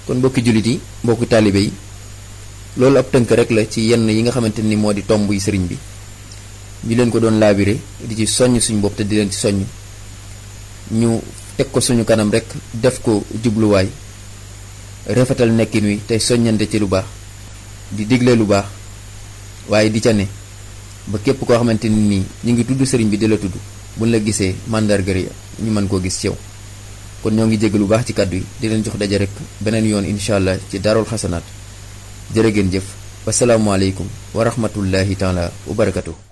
kon mbokki jullit yi mbokki taalibe yi loolu ab tënk rek la ci yenn yi nga xamante ni moo di tomb yi sëriñ bi ñu leen ko doon laabire di ci soññ suñu bopp te di leen ci soññ ñu teg ko suñu kanam rek def ko jubluwaay rafetal nekkin wi tey soññante ci lu baax di digle lu baax waaye di ca ne ba képp koo xamante ni nii ñu ngi tudd sëriñ bi di la tudd buñ la gisee màndargari ñu mën koo gis ci yow kon ñoo ngi jégg lu baax ci kàddu yi di leen jox daje rek beneen yoon incha allah ci daarul xasanaat jërë ngeen jëf wasalaamualeykum wa rahmatullahi taala wa barakatuh